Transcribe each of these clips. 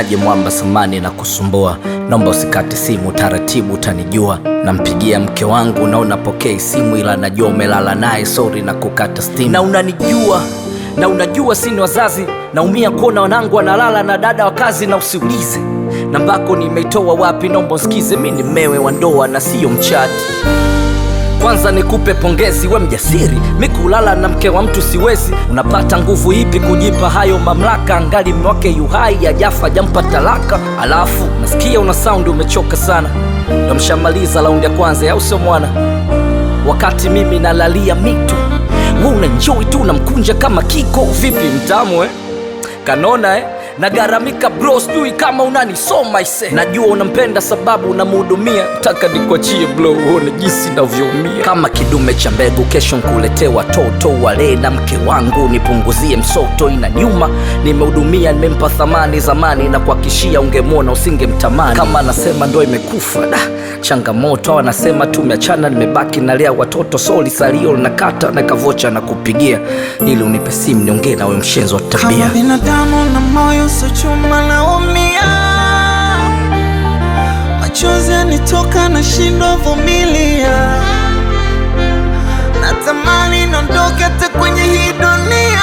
niaje mwamba samani na kusumbua naomba usikate simu taratibu utanijua nampigia mke wangu na unapokea simu ila najua umelala naye sori na kukata stimu na unanijua na unajua sini wazazi naumia kuona wanangu wanalala na dada wa kazi na usiulize nambako nimeitoa wapi naomba usikize mi ni mmewe wa ndoa na siyo mchati kwanza nikupe pongezi, we mjasiri. Mi kulala na mke wa mtu siwezi. Unapata nguvu ipi kujipa hayo mamlaka? Angali mme wake yuhai, ajafa jampa talaka. Alafu nasikia una saundi umechoka sana, ndo mshamaliza raundi ya kwanza, au sio mwana? Wakati mimi nalalia mito, we unanjoi tu unamkunja kama kiko. Vipi mtamu eh? kanona eh? nagaramika bro, sijui kama unanisoma ise. Najua unampenda sababu unamhudumia, taka nikuachie bro, uone jinsi navyoumia kama kidume cha mbegu. Kesho nkuletee watoto wale na mke wangu, nipunguzie msoto. Ina nyuma nimehudumia, nimempa thamani zamani, na kuhakishia ungemwona usingemtamani. Kama anasema ndo imekufa da changamoto, au anasema tumeachana, nimebaki nalea watoto, soli salio linakata na kavocha na kupigia, ili unipe simu niongee nawe, mshenzi wa tabia Kama binadamu na moyo sio chuma, naumia, machozi yanitoka, nashindwa vumilia, natamani niondoke hata kwenye hii dunia,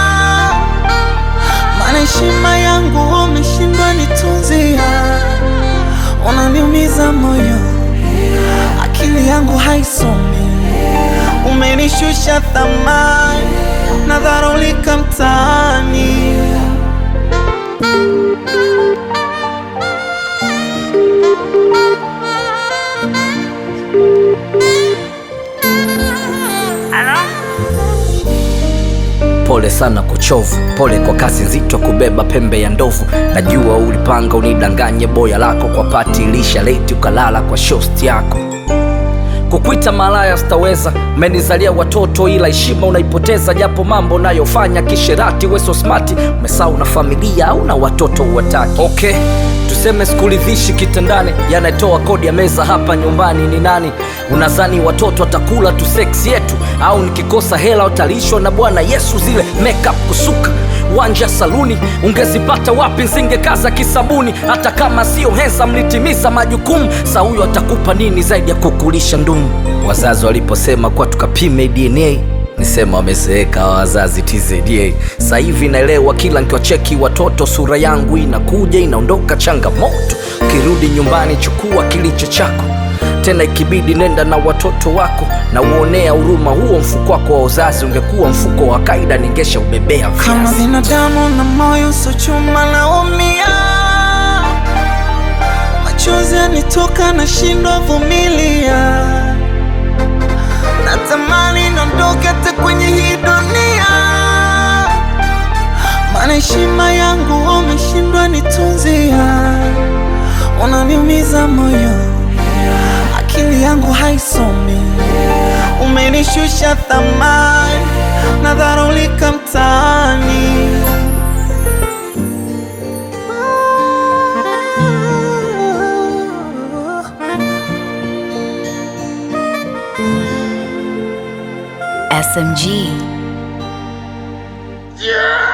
maana heshima yangu umeshindwa nitunzia, unaniumiza moyo, akili yangu haisomi, umenishusha thamani, nadharulika mtaani. Pole sana kuchovu, pole kwa kazi nzito kubeba pembe ya ndovu. Najua ulipanga unidanganye boya lako kwa pati ilisha leti ukalala kwa shosti yako. Kukwita malaya sitaweza, umenizalia watoto ila heshima unaipoteza, japo mambo unayofanya kisherati. We so smart, umesahau na familia au na watoto uwataki. Okay, tuseme sikuridhishi kitandani, yanatoa kodi ya meza hapa nyumbani ni nani? Unazani watoto watakula tu seksi yetu, au nikikosa hela utalishwa na Bwana Yesu? Zile makeup kusuka wanja saluni ungezipata wapi? Nsingekaza kisabuni, hata kama sio hensa, mlitimiza majukumu. Sa huyo atakupa nini zaidi ya kukulisha ndumu? Wazazi waliposema kuwa tukapime DNA nisema wamezeeka hawa wazazi TZA. Sasa hivi naelewa, kila nkiwacheki watoto sura yangu inakuja inaondoka. Changamoto ukirudi nyumbani, chukua kilicho chako tena ikibidi nenda na watoto wako na uonea huruma. Huo mfuko wako wa uzazi ungekuwa mfuko wa kaida, ningesha ubebea Kama viazi. binadamu na moyo sio chuma, naumia, machozi yanitoka, nashindwa vumilia, natamani niondoke hata kwenye hii dunia, maana heshima yangu umeshindwa nitunzia, unaniumiza moyo, akili yangu haisomi, umenishusha thamani, nadharulika mtaani. SMG. Yeah.